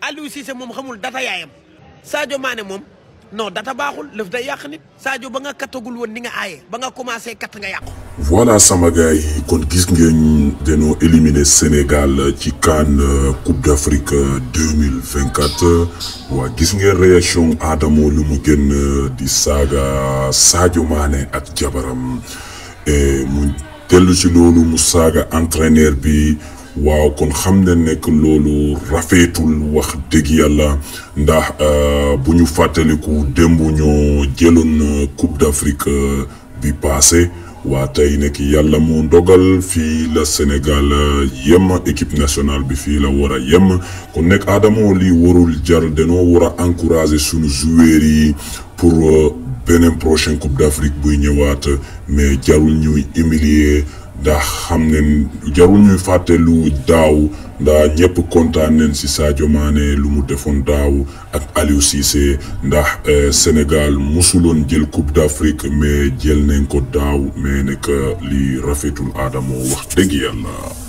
Aliou Cissé moom xamul data yaayam Sadio Mané moom non data baaxul lëf day yàq nit Sadio ba nga kattagul woon ni nga aaye ba nga commencé katt nga yàqu. voilà sama gars yi kon gis ngeen dañoo éliminer Sénégal ci CAN Coupe d'Afrique deux mille vingt quatre waa gis ngeen réaction Adamo lu mu génn di saaga Sadio Mané ak jabaram mu dellu ci loolu mu saaga entraîneur bi waaw kon xam ne nekk loolu rafetul wax dëgg yàlla ndax bu ñu fàttaliku démb ñoo jëloon Coupe d'Afrique bi passé waa tey nekk yàlla moo dogal fii la Sénégal yem équipe nationale bi fii la war a yem kon nekk Adamo lii warul jar danoo war a encourager sunu joueurs yi pour beneen prochaine Coupe d'Afrique buy ñëwaat mais jarul ñuy humilier ndax xam ne jarul ñuy fàtte lu daaw ndax ñëpp kontaan nañ ci Sadio Mané lu mu defoon daaw ak Aliou Cissé ndax Sénégal musuloon jël Coupe d'Afrique mais jël nañ ko daaw mais nekk li rafetul Adamo wax dëgg yàlla.